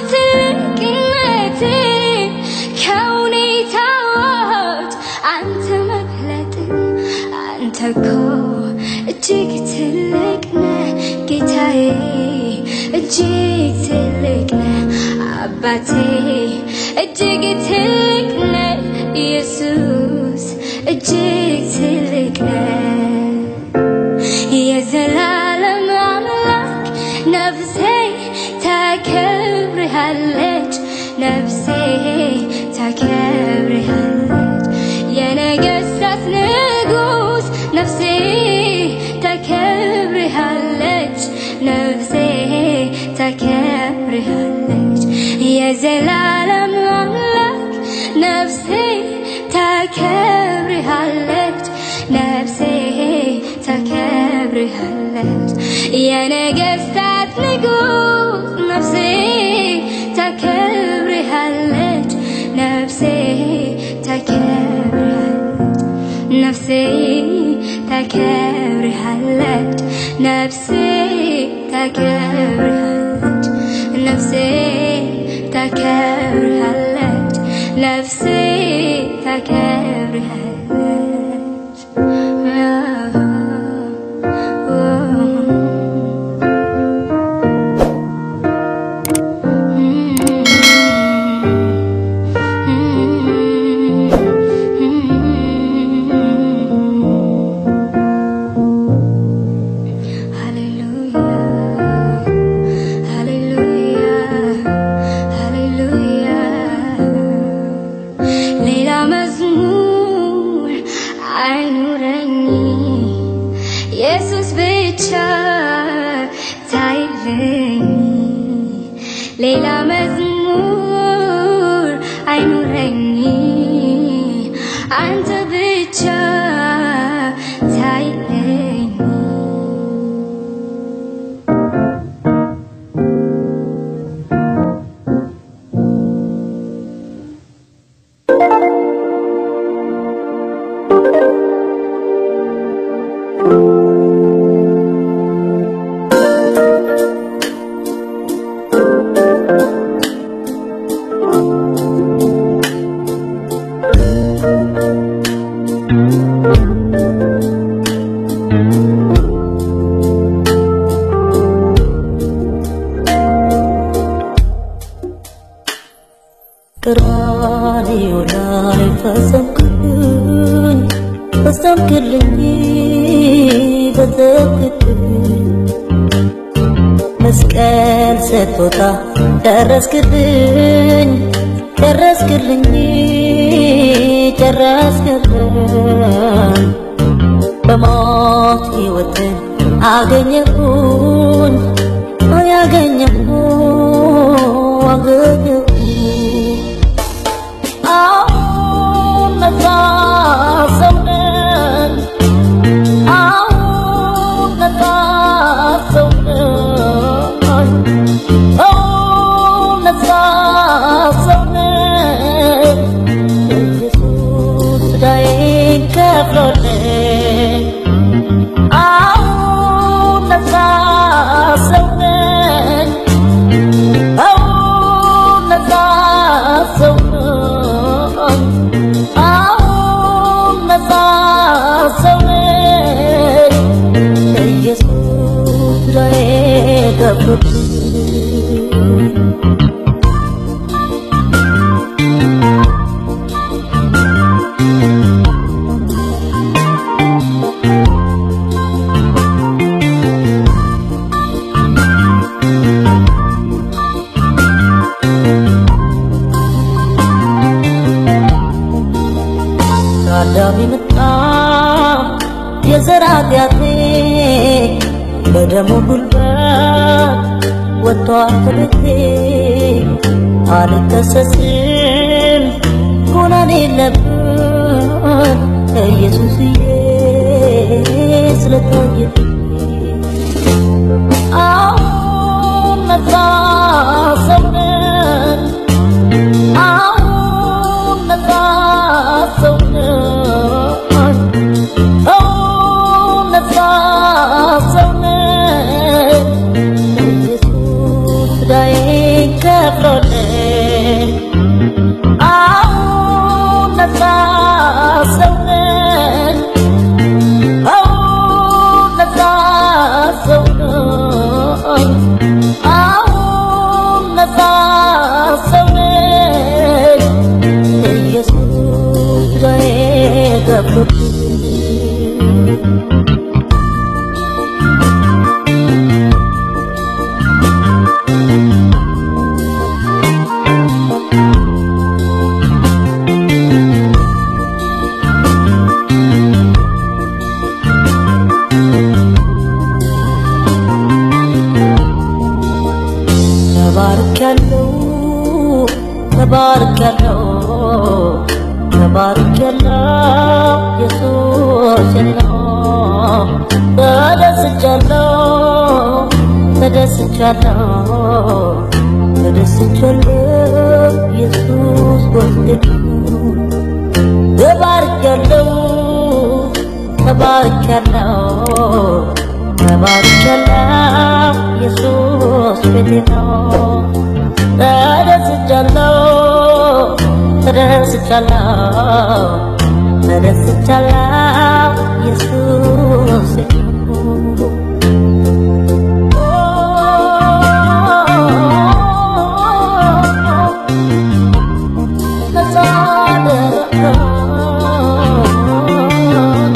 ትልቅነትን ከሁኔታዎች አንተ መብለጥን አንተ እኮ እጅግ ትልቅ ነህ ጌታዬ እጅግ ትልቅ ነህ አባቴ እጅግ ትልቅ ነህ ኢየሱስ እጅግ ትልቅ ነህ የዘላለም አምላክ ነፍሴ ታከብርሃለች ነፍሴ ታከብርሃለች የነገሥታት ንጉሥ ነፍሴ ታከብርሃለች ነፍሴ ታከብርሃለች የዘላለም አምላክ ነፍሴ ታከብርሃለች ነፍሴ ታከብርሃለች የነገሥታት ንጉሥ ነፍሴ ታከብርሃለች ነፍሴ ታከብርሃለች ነፍሴ ታከብርሃለች ነፍሴ ታከብርሃለች ነፍሴ ታከብርሃለች ነፍሴ ታከብርሃለች ሌላ መዝሙር አይኑረኝ ኢየሱስ ብቻ ታይልኝ ሌላ መዝሙር አይኑረኝ አንተ ብቻ ታይልኝ ቀራንዮ ላይ ፈጸምክልኝ ፈጸምክልኝ ፈጸምክልኝ መስቀል ስትወጣ ደረስክልኝ ደረስክልኝ ጨረስክልኝ በሞት ሕይወትን አገኘሁኝ አያገኘሁ አገኘሁ አሁን ነፃ ሰው ነኝ አሁን ነፃ ሰው ነኝ አሁን ነፃ ሰው ነኝ ኢየሱስ ዕዳዬን ከፍሎልኝ አሁን ነፃ ሰው ነኝ አሁን ነፃ ሰው ነኝ አሁን ነፃ ሰው ነኝ ኢየሱስ ዕዳዬን ከፍሎልኝ ከአዳም የመጣ የዘር ኃጢአቴ በደሙ ጉልበት ወጥቷል ከቤቴ አልከሰስም ጎናን የለብን ኢየሱስዬ ስለታየልኝ አሁን ነፃ ሰው ነን አሁን ነፃ ሰው ነን አሁን ነፃ ሰው ነን ኢየሱስ ዕዳዬን ከፍሎልኝ አሁን ነፃ ሰው ነን አሁን ነፃ ሰው ነን አሁን ነፃ ሰው ነን ኢየሱስ ዕዳዬን ከፍሎልኝ ተባርኬያለሁ ተባርኬያለሁ ተባርኬያለሁ ኢየሱስ ነው ተደስቻለሁ ተደስቻለሁ ተደስቻለሁ ኢየሱስ ወስደኝ ተባርኬያለሁ ተባርኬያለሁ ተባርኬያለሁ ኢየሱስ ቤቴ ነው ተደስቻለሁ ተደስቻለሁ ተደስቻለሁ ኢየሱስ ቤቴ ነው ነፃ አደረገው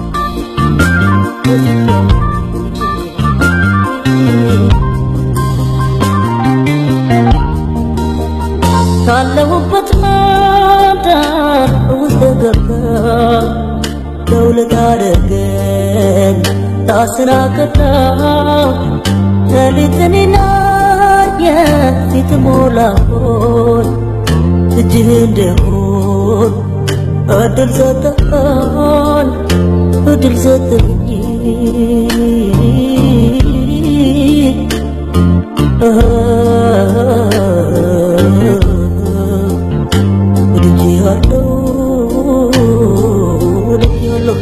ካለሁበት ማዳን ውስጥ ገባ ለውለት አደረገኝ ታስናቀዳ ሌሊትንና የፊት ሞላሆን እጅህ እንደሆን እድል ሰጠን እድል ሰጠኝ ወድጄሃለሁ ወድጄሃለሁ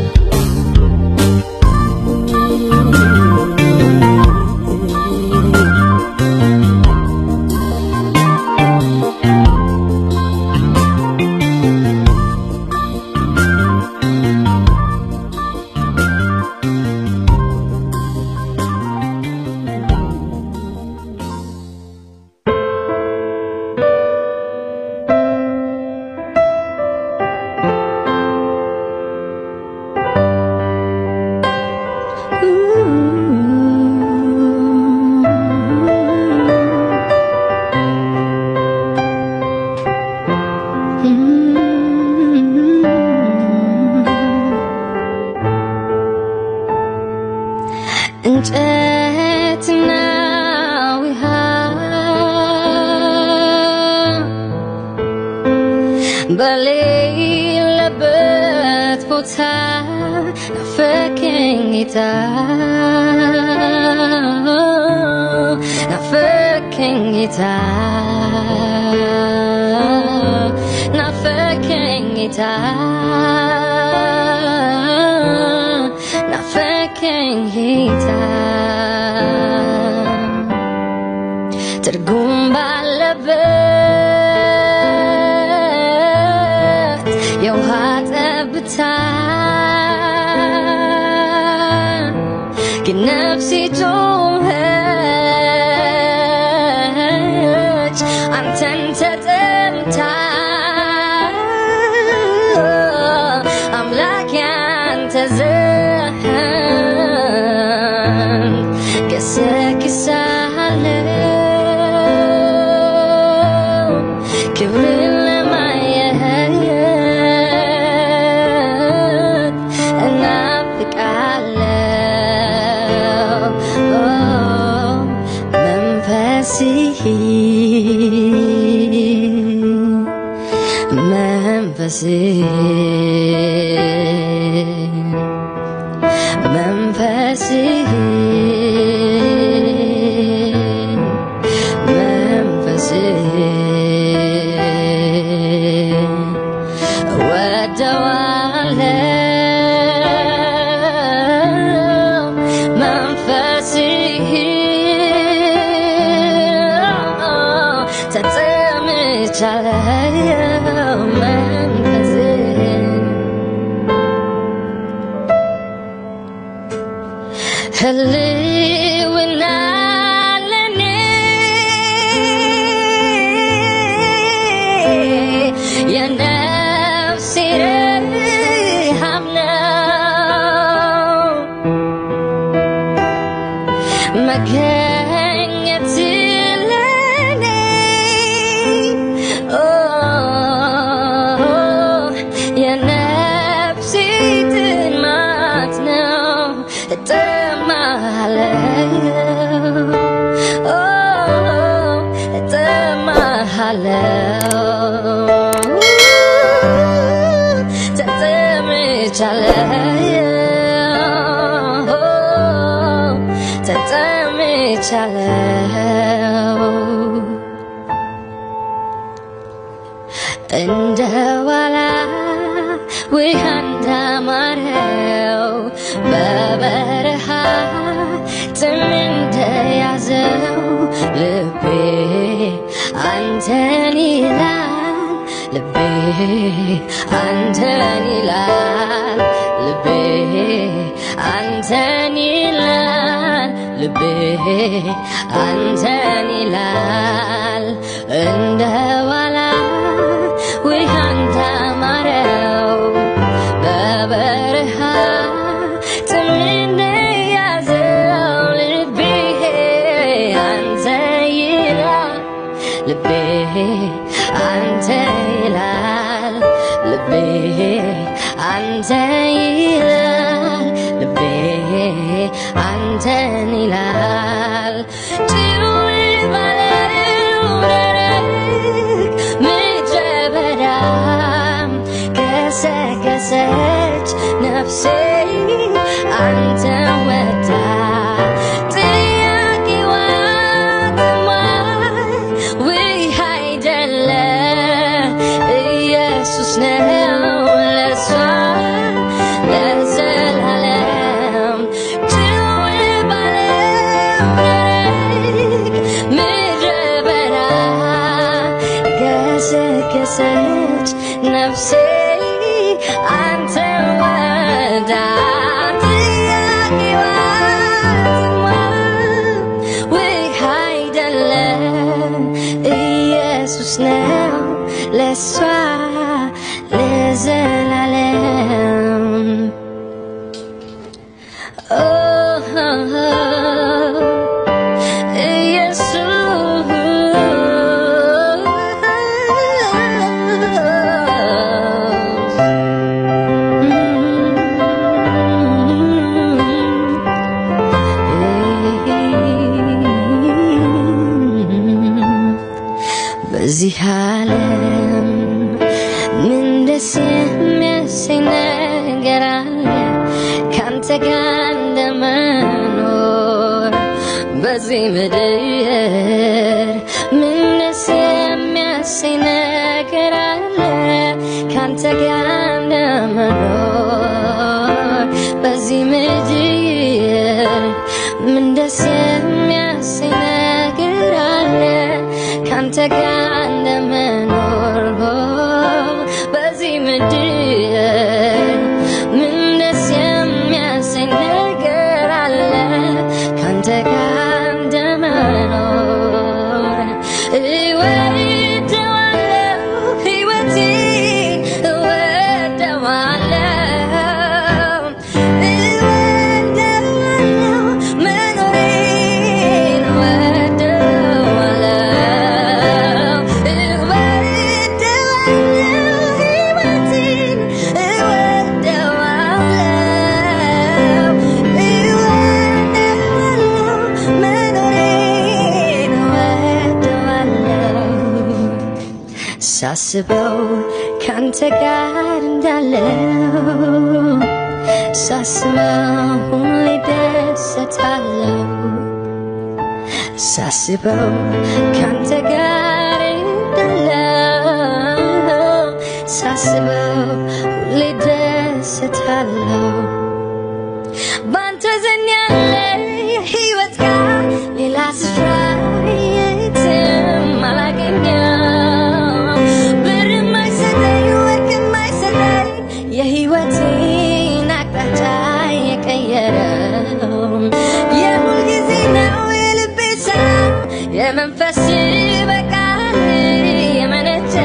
እንጨትና ውሃ በሌለበት ቦታ ናፈቀኝ ጌታ ናፈቀኝ ጌታ ናፈቀኝ ጌታ ናፈቀኝ ጌታ ትርጉም ባለበት የውሃ ጠብታ ግን ነፍሴ ጮኸች አንተን ተጠምታ አምላክ ያንተ ዘንድ ገሰግሳለሁ ክብርን ለማየት እናፍቃለሁ መንፈስ መንፈስ መንፈስ ወደዋለው መንፈስ ተጠምቻለው መንፈስ ህልውና ለኔ የነፍሴ ረሃብ ነው መገኘት ለኔ ኦ የነፍሴ ጥማት ነው እጠማለሁ ኦ እጠማለሁ ተጠምቻለሁ ተጠምቻለሁ እንደ ዋላ ውሃ እንዳማረው በበረሃ ጥም እንደያዘው ልቤ አንተን ይላል ልቤ አንተን ይላል ልቤ አንተን ይላል ልቤ አንተን ይላል እንደ ዋላ ውሃ እንዳማረው በበረሃ ጥም እንደያዘው ልቤ አንተ ይላል ልቤ አንተ ይላል ልቤ አንተ ይላል ልቤ አንተን ይላል ጭው ባለው ደረቅ ምድረ በዳ ገሰገሰች ነፍሴ አንተ ወዳ ጥያቄዋ ጥሟል ውሃ አይደለ ኢየሱስ ነው ለሷ ለዘላለም ጭው ባለው ደረቅ ምድረ በዳ ገሰገሰች ነፍሴ አንተ ወዳ ጥያቄዋ ውሃ አይደለም ኢየሱስ ነው ለሷ ለዘላለም ኢየሱስ በዚህ ዓለም ምን ደስ የሚያሰኝ ነገር አለ ካንተ ጋር እንደመኖር በዚህ ምድር ምን ደስ የሚያሰኝ ነገር አለ ካንተ ጋር እንደመኖር በዚህ ምድር ምን ደስ የሚያሰኝ ነገር አለ ካንተ ጋር እንደመኖር በዚህ ምድር ምን ደስ የሚያሰኝ ነገር አለ ካንተ ጋር እንደመኖር እወደዋለሁ ሕይወቴን እወደዋለሁ እወደዋለሁ መኖሬን እወደዋለሁ ሳስበው ካንተ ጋር እንዳለው ሳስበው ሁሌ ደሰታለው ሳስበው ካንተ ጋር እንዳለው ሳስበው ሁሌ ደሰታለው ባንተ ዘንድ ያለ የህይወት ቃል ሌላ ስፍራ የትም አላገኘው ብር የማይሰጠኝ ወርቅ የማይሰጠኝ የህይወቴን አቅጣጫ የቀየረው የሁል ጊዜ ነው የልቤ ሰላም የመንፈስ በቃል የመነጨ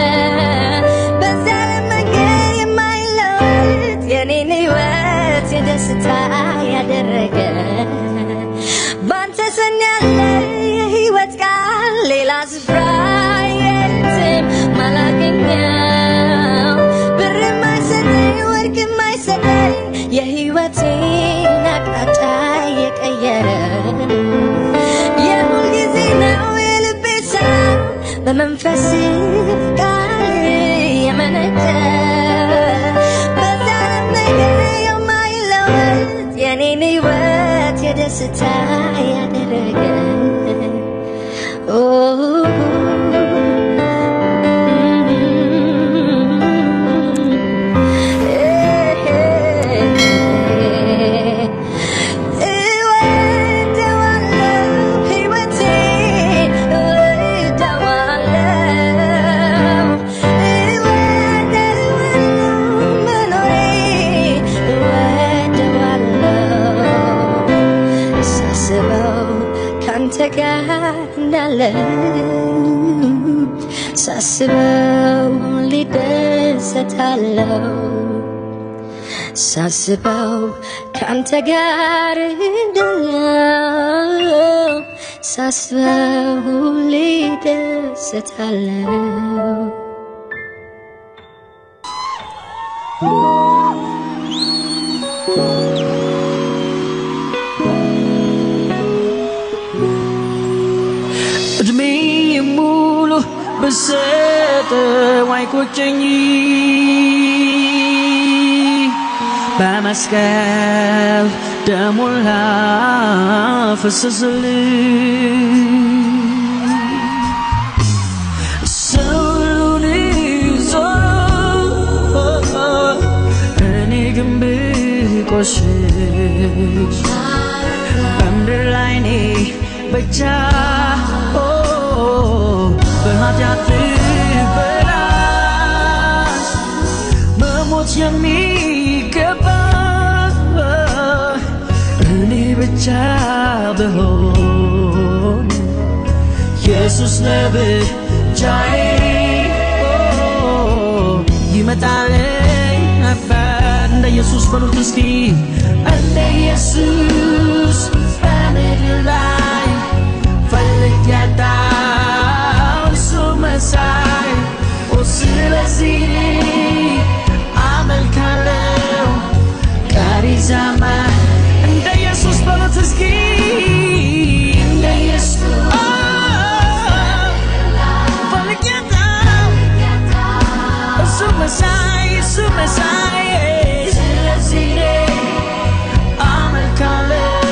በዚያ ለመንገድ የማይለወጥ የኔን ህይወት የደስታ ያደረገ ባንተ ሰን ያለ የህይወት ቃል ሌላ ስፍራ የትም ማላገኘው ብር የማይሰጠኝ ወርቅ የማይሰጠኝ የህይወቴን አቅጣጫ የቀየረ የሁል ጊዜ ነው የልቤ ሰላም በመንፈስ ቃል የመነጨ በዚያ ነገር የማይለወጥ የኔን ህይወት የደስታ ያደረገ ኦ እወደዋለሁ ሕይወቴን እወደዋለሁ እወደዋለሁ መኖሬን እወደዋለሁ ሳስበው ካንተ ጋር እንዳለው ሳስበው ሊደሰታለው ሳስበው ካንተ ጋር እንዳለው ሳስበው ሊደሰታለው እድሜ ሙሉ ብሰጠው አይቆጨኝ በመስቀል ደሙን ላፈሰስልኝ ሰውን ይዞ እኔ ግን ብቆሽሽ በምድር ላይ እኔ ብቻ ኦ፣ በኃጢአት ብበላሽ መሞት የሚገባ እኔ ብቻ ብሆን ኢየሱስ ለብቻዬ ኦ፣ ይመጣልኝ ነበር እንደ ኢየሱስ በሉት እስኪ እንደ ኢየሱስ በምድር ላይ ፈልግ ያጣው እሱ መሳይ ኦ ስለዚህ አመልካለው ቀሪ ዘመን እንደ ኢየሱስ በሉት እስኪ እንደ ኢየሱስ ኦ፣ ፈልግ ያጣው እሱ መሳይ እሱ መሳይ ስለዚህ አመልካለው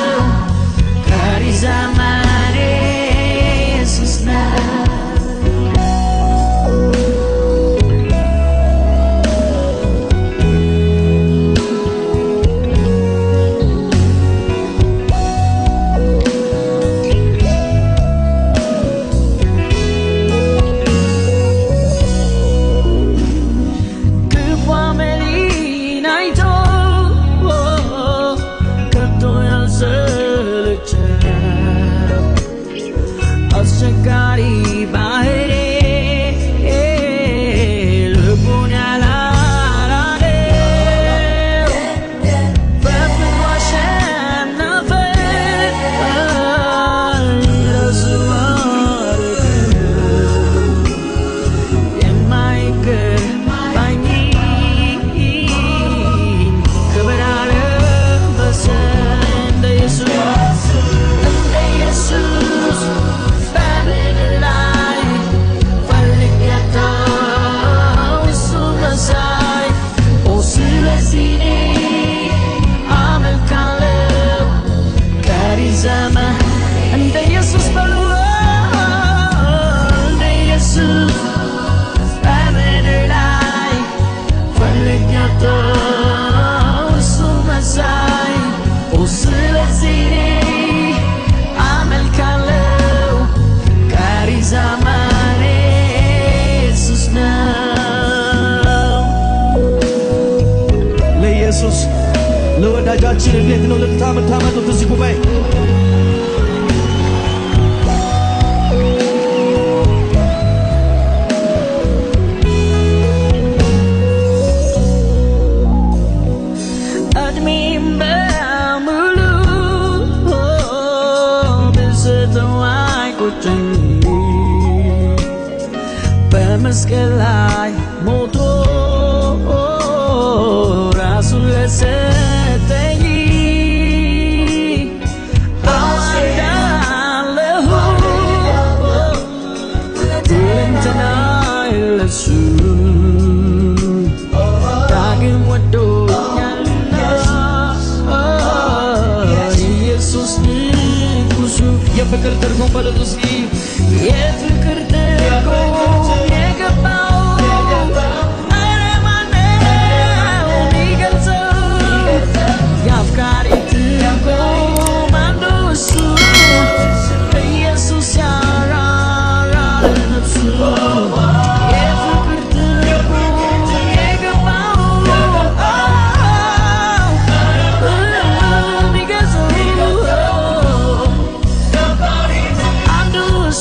ለወዳጃችን እንዴት ነው ልልታ የምታመጡት እዚህ ጉባኤ? እድሜም በሙሉ ብስተው አይቆጨኝ በመስቀል ላይ ሞቶ ራሱን ለሰጠኝ አዋዳለሁ ሁለንተናዬ ለሱ ዳግም ወዶኛልና ኢየሱስ ንጉሱ የፍቅር ትርጉም በሉት እስኪ የፍቅር ትርጉም የገባው ኧረ ማነው የሚገልጸው? የአፍቃሪ ትርጉም አንዱ እሱ ኢየሱስ ያራራ ለነፍሱ የፍቅር ትርጉም የገባው የሚገልጸው አንዱ እሱ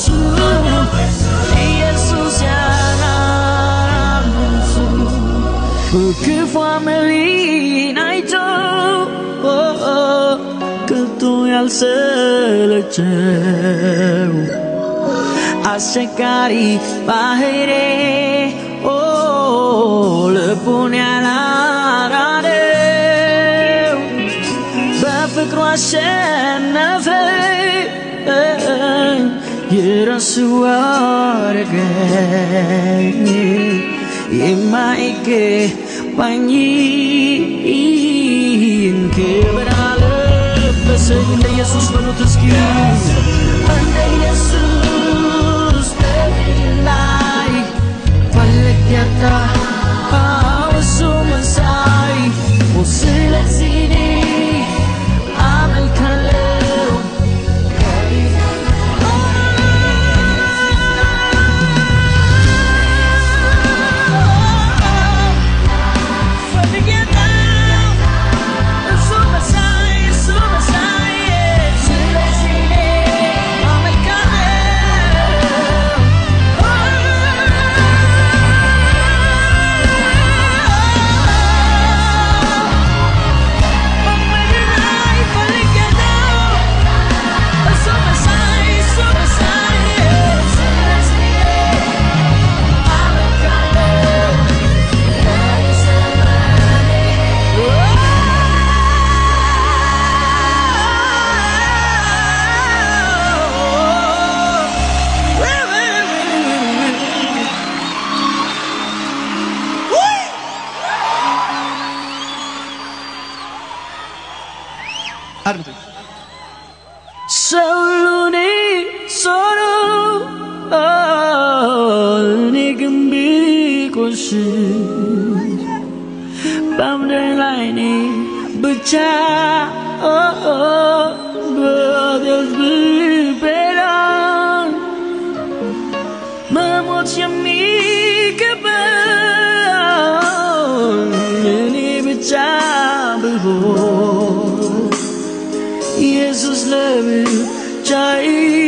ኢየሱስ ያራራል እሱ ክፉ አመሌን አይቶ ከቶ ያልሰለቸው አስቸጋሪ ባህሬ ልቡን ያላራደው በፍቅሩ አሸነፈኝ የራሱ አረገኝ የማይገባኝን ክብር አለበሰኝ እንደ ኢየሱስ በሉት እስኪ እንደ ኢየሱስ ላይ ፈልግ ያጣ እሱ መሳይ ስለዚህ እኔ አመልካለሁ አድምጡኝ። ሰው እኔ ዞሮ እኔ ግን ቢቆሽሽ በምድር ላይ እኔ ብቻ በደስ ብበላን መሞት የሚገባን እኔ ብቻ ብሆን ኢየሱስ ለብቻዬ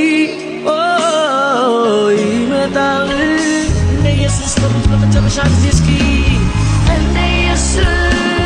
ይመጣል እንደ ኢየሱስ በሉት በመጨረሻ ጊዜ እስኪ እንደ ኢየሱስ